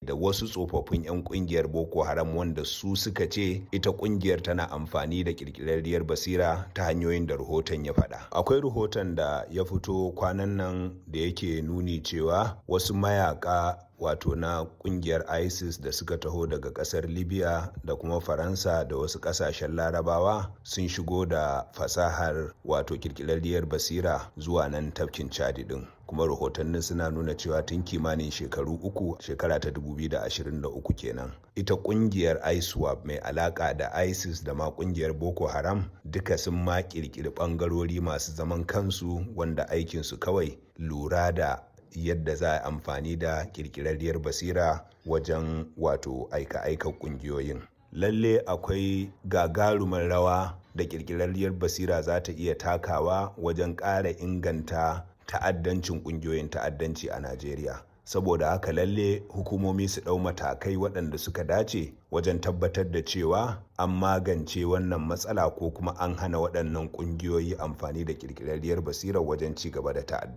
da wasu tsofaffin 'yan kungiyar boko haram wanda su suka ce ita kungiyar tana amfani da kirkirarriyar basira ta hanyoyin da rahoton ya faɗa akwai rahoton da ya fito kwanan nan da yake nuni cewa wasu mayaka wato na kungiyar isis da suka taho daga kasar libya da kuma faransa da wasu kasashen larabawa sun shigo da fasahar wato kirkirarriyar basira zuwa nan tafkin chadi din kuma rahotannin suna nuna cewa tun kimanin shekaru uku shekara ta 2023 kenan ita kungiyar iswap mai alaka da isis da ma kungiyar boko haram duka sun ma kirkiri bangarori masu zaman kansu wanda aikinsu kawai lura da yadda za a amfani da kirkirarriyar basira wajen wato aika-aika kungiyoyin lalle akwai gagarumar rawa da kirkirarriyar basira za ta iya takawa wajen ƙara inganta ta'addancin kungiyoyin ta'addanci a najeriya saboda haka lalle hukumomi su ɗau matakai waɗanda suka dace wajen tabbatar da cewa an magance wannan matsala ko kuma an hana waɗannan ƙungiyoyi amfani da ƙirƙirarriyar basirar wajen ci gaba da ta'addanci